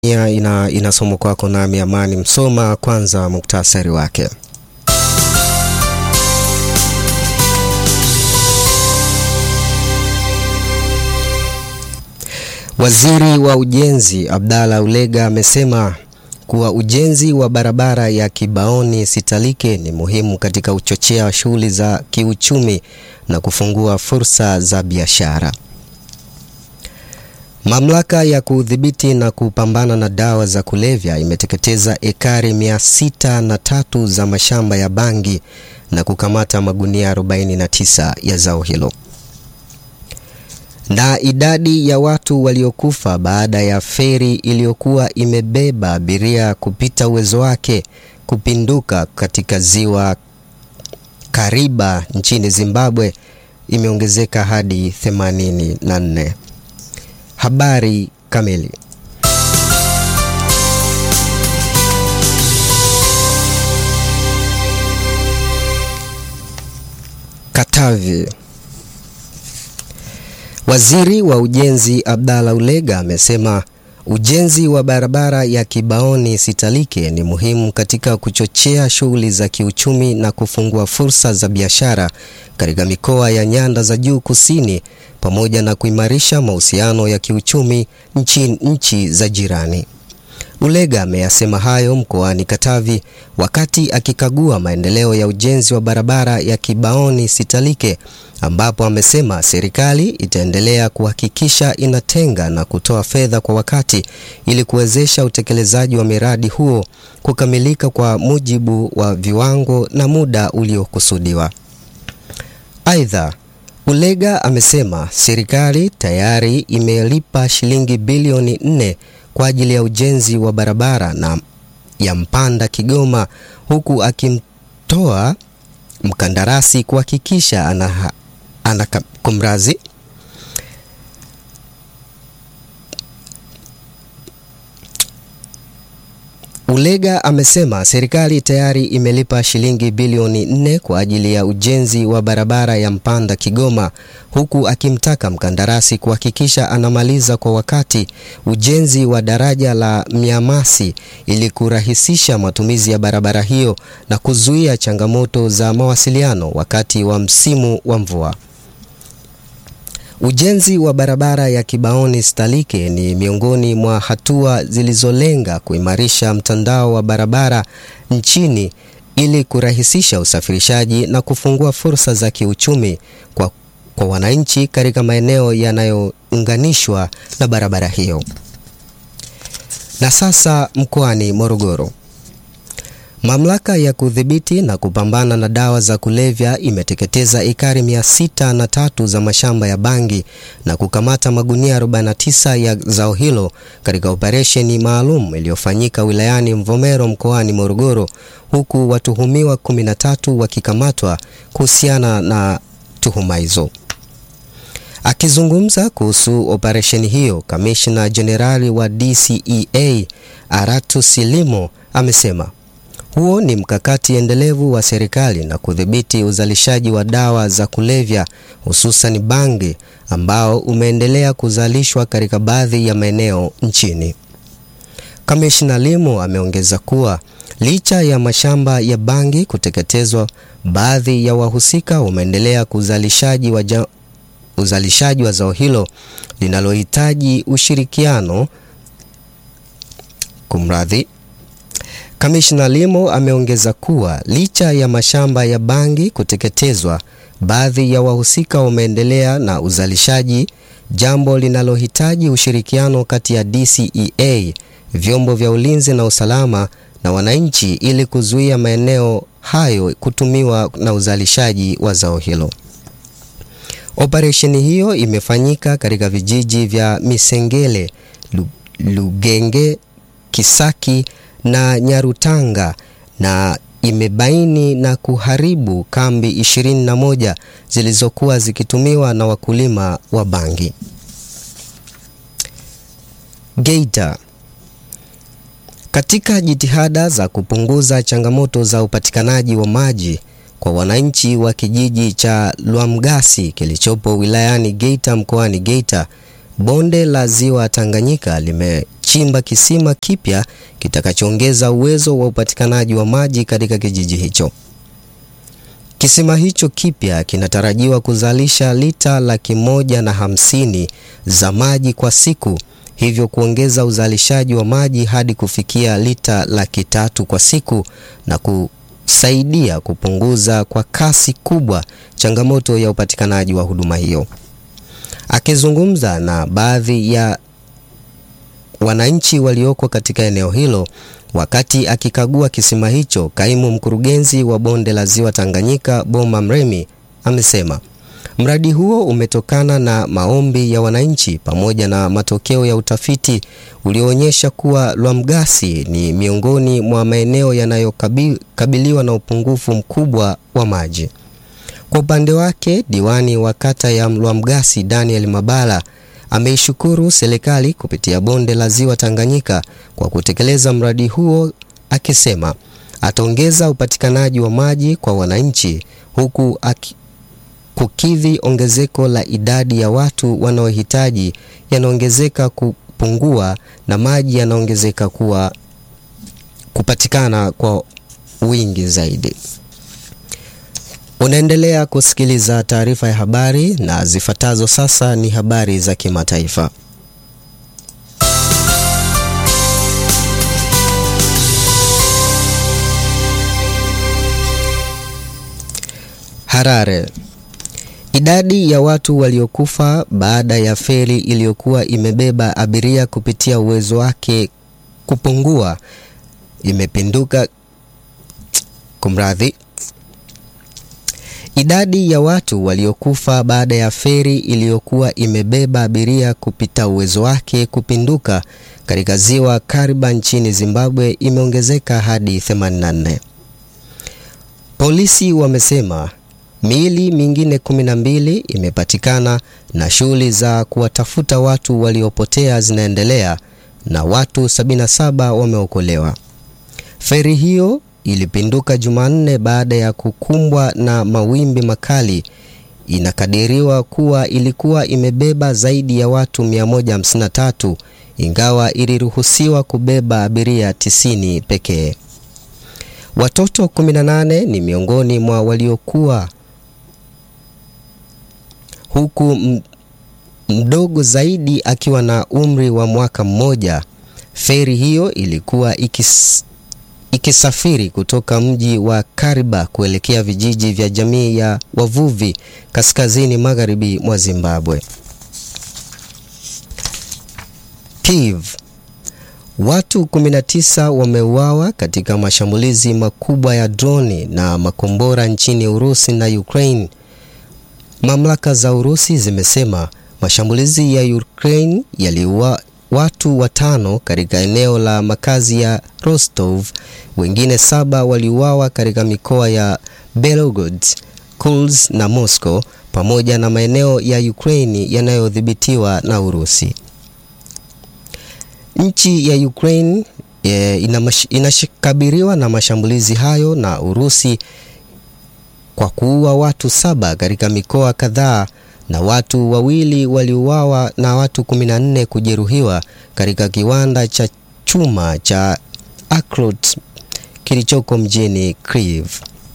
Tanzania ina, inasomwa kwako nami Amani Msoma. Kwanza muktasari wake. Waziri wa Ujenzi Abdalla Ulega amesema kuwa ujenzi wa barabara ya Kibaoni Sitalike ni muhimu katika kuchochea shughuli za kiuchumi na kufungua fursa za biashara. Mamlaka ya kudhibiti na kupambana na dawa za kulevya imeteketeza ekari mia sita na tatu za mashamba ya bangi na kukamata magunia 49 ya zao hilo. Na idadi ya watu waliokufa baada ya feri iliyokuwa imebeba abiria kupita uwezo wake kupinduka katika ziwa Kariba nchini Zimbabwe imeongezeka hadi 84. Habari kamili. Katavi. Waziri wa Ujenzi Abdalla Ulega amesema ujenzi wa barabara ya Kibaoni Sitalike ni muhimu katika kuchochea shughuli za kiuchumi na kufungua fursa za biashara katika mikoa ya nyanda za juu kusini pamoja na kuimarisha mahusiano ya kiuchumi nchi, nchi za jirani. Ulega ameyasema hayo mkoani Katavi wakati akikagua maendeleo ya ujenzi wa barabara ya Kibaoni Sitalike ambapo amesema serikali itaendelea kuhakikisha inatenga na kutoa fedha kwa wakati ili kuwezesha utekelezaji wa miradi huo kukamilika kwa mujibu wa viwango na muda uliokusudiwa. Aidha, Ulega amesema serikali tayari imelipa shilingi bilioni nne kwa ajili ya ujenzi wa barabara na ya Mpanda Kigoma huku akimtoa mkandarasi kuhakikisha ana, ana kumrazi Ulega amesema serikali tayari imelipa shilingi bilioni nne kwa ajili ya ujenzi wa barabara ya Mpanda Kigoma huku akimtaka mkandarasi kuhakikisha anamaliza kwa wakati ujenzi wa daraja la Mnyamasi ili kurahisisha matumizi ya barabara hiyo na kuzuia changamoto za mawasiliano wakati wa msimu wa mvua. Ujenzi wa barabara ya Kibaoni Sitalike ni miongoni mwa hatua zilizolenga kuimarisha mtandao wa barabara nchini ili kurahisisha usafirishaji na kufungua fursa za kiuchumi kwa, kwa wananchi katika maeneo yanayounganishwa na barabara hiyo. Na sasa mkoani Morogoro. Mamlaka ya kudhibiti na kupambana na dawa za kulevya imeteketeza ekari mia sita na tatu za mashamba ya bangi na kukamata magunia 49 ya zao hilo katika operesheni maalum iliyofanyika wilayani Mvomero mkoani Morogoro, huku watuhumiwa 13 wakikamatwa kuhusiana na tuhuma hizo. Akizungumza kuhusu operesheni hiyo, kamishna jenerali wa DCEA Aratu Silimo amesema huo ni mkakati endelevu wa serikali na kudhibiti uzalishaji wa dawa za kulevya hususan bangi ambao umeendelea kuzalishwa katika baadhi ya maeneo nchini. Kamishna Limo ameongeza kuwa licha ya mashamba ya bangi kuteketezwa, baadhi ya wahusika wameendelea kuzalishaji wa ja, uzalishaji wa zao hilo linalohitaji ushirikiano kumradhi Kamishna Limo ameongeza kuwa licha ya mashamba ya bangi kuteketezwa, baadhi ya wahusika wameendelea na uzalishaji, jambo linalohitaji ushirikiano kati ya DCEA, vyombo vya ulinzi na usalama na wananchi ili kuzuia maeneo hayo kutumiwa na uzalishaji wa zao hilo. Operesheni hiyo imefanyika katika vijiji vya Misengele, Lugenge, Kisaki na Nyarutanga na imebaini na kuharibu kambi 21 zilizokuwa zikitumiwa na wakulima wa bangi. Geita. Katika jitihada za kupunguza changamoto za upatikanaji wa maji kwa wananchi wa kijiji cha Lwamgasi kilichopo wilayani Geita mkoani Geita, bonde la ziwa Tanganyika limechimba kisima kipya kitakachoongeza uwezo wa upatikanaji wa maji katika kijiji hicho. Kisima hicho kipya kinatarajiwa kuzalisha lita laki moja na hamsini za maji kwa siku, hivyo kuongeza uzalishaji wa maji hadi kufikia lita laki tatu kwa siku na kusaidia kupunguza kwa kasi kubwa changamoto ya upatikanaji wa huduma hiyo. Akizungumza na baadhi ya wananchi walioko katika eneo hilo wakati akikagua kisima hicho, kaimu mkurugenzi wa bonde la ziwa Tanganyika Boma Mremi amesema mradi huo umetokana na maombi ya wananchi pamoja na matokeo ya utafiti ulioonyesha kuwa Lwamgasi ni miongoni mwa maeneo yanayokabiliwa na upungufu mkubwa wa maji. Kwa upande wake, diwani wa kata ya Lwamgasi Daniel Mabala ameishukuru serikali kupitia bonde la ziwa Tanganyika kwa kutekeleza mradi huo, akisema ataongeza upatikanaji wa maji kwa wananchi huku aki, kukidhi ongezeko la idadi ya watu wanaohitaji yanaongezeka kupungua na maji yanaongezeka kuwa kupatikana kwa wingi zaidi. Unaendelea kusikiliza taarifa ya habari na zifuatazo sasa ni habari za kimataifa. Harare. Idadi ya watu waliokufa baada ya feri iliyokuwa imebeba abiria kupitia uwezo wake kupungua imepinduka. Kumradhi. Idadi ya watu waliokufa baada ya feri iliyokuwa imebeba abiria kupita uwezo wake kupinduka katika ziwa Kariba nchini Zimbabwe imeongezeka hadi 84. Polisi wamesema miili mingine 12 imepatikana na shughuli za kuwatafuta watu waliopotea zinaendelea na watu 77 wameokolewa. Feri hiyo ilipinduka Jumanne baada ya kukumbwa na mawimbi makali. Inakadiriwa kuwa ilikuwa imebeba zaidi ya watu 153 ingawa iliruhusiwa kubeba abiria 90 pekee. Watoto 18 ni miongoni mwa waliokuwa huku mdogo zaidi akiwa na umri wa mwaka mmoja. Feri hiyo ilikuwa ikis ikisafiri kutoka mji wa Kariba kuelekea vijiji vya jamii ya wavuvi kaskazini magharibi mwa Zimbabwe. Kiev. Watu 19 wameuawa katika mashambulizi makubwa ya droni na makombora nchini Urusi na Ukraine. Mamlaka za Urusi zimesema mashambulizi ya Ukraine yaliua watu watano katika eneo la makazi ya Rostov. Wengine saba waliuawa katika mikoa ya Belgorod, Kursk na Moscow pamoja na maeneo ya Ukraine yanayodhibitiwa na Urusi. Nchi ya Ukraine e, inakabiliwa na mashambulizi hayo na Urusi kwa kuua watu saba katika mikoa kadhaa na watu wawili waliuawa na watu 14 kujeruhiwa katika kiwanda cha chuma cha Akrot kilichoko mjini Kyiv.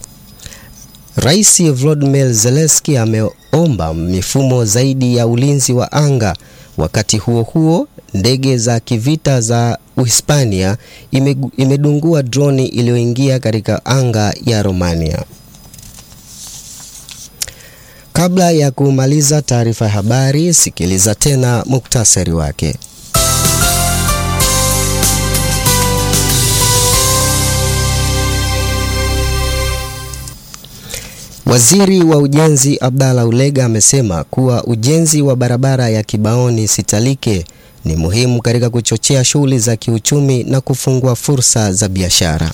Rais Volodymyr Zelensky ameomba mifumo zaidi ya ulinzi wa anga. Wakati huo huo, ndege za kivita za Uhispania imedungua droni iliyoingia katika anga ya Romania. Kabla ya kumaliza taarifa ya habari, sikiliza tena muktasari wake. Waziri wa Ujenzi Abdalla Ulega amesema kuwa ujenzi wa barabara ya Kibaoni Sitalike ni muhimu katika kuchochea shughuli za kiuchumi na kufungua fursa za biashara.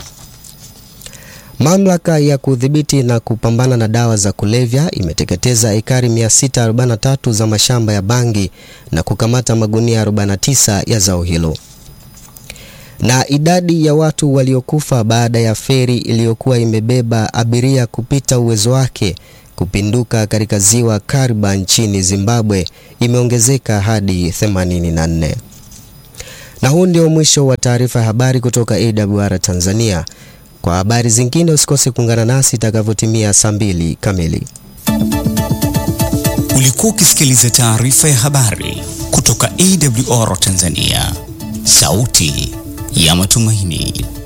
Mamlaka ya kudhibiti na kupambana na dawa za kulevya imeteketeza ekari 643 za mashamba ya bangi na kukamata magunia 49 ya zao hilo. Na idadi ya watu waliokufa baada ya feri iliyokuwa imebeba abiria kupita uwezo wake kupinduka katika ziwa Kariba nchini Zimbabwe imeongezeka hadi 84. Na huu ndio mwisho wa taarifa ya habari kutoka AWR Tanzania. Kwa habari zingine usikose kuungana nasi itakavyotimia saa mbili kamili. Ulikuwa ukisikiliza taarifa ya habari kutoka AWR Tanzania, sauti ya matumaini.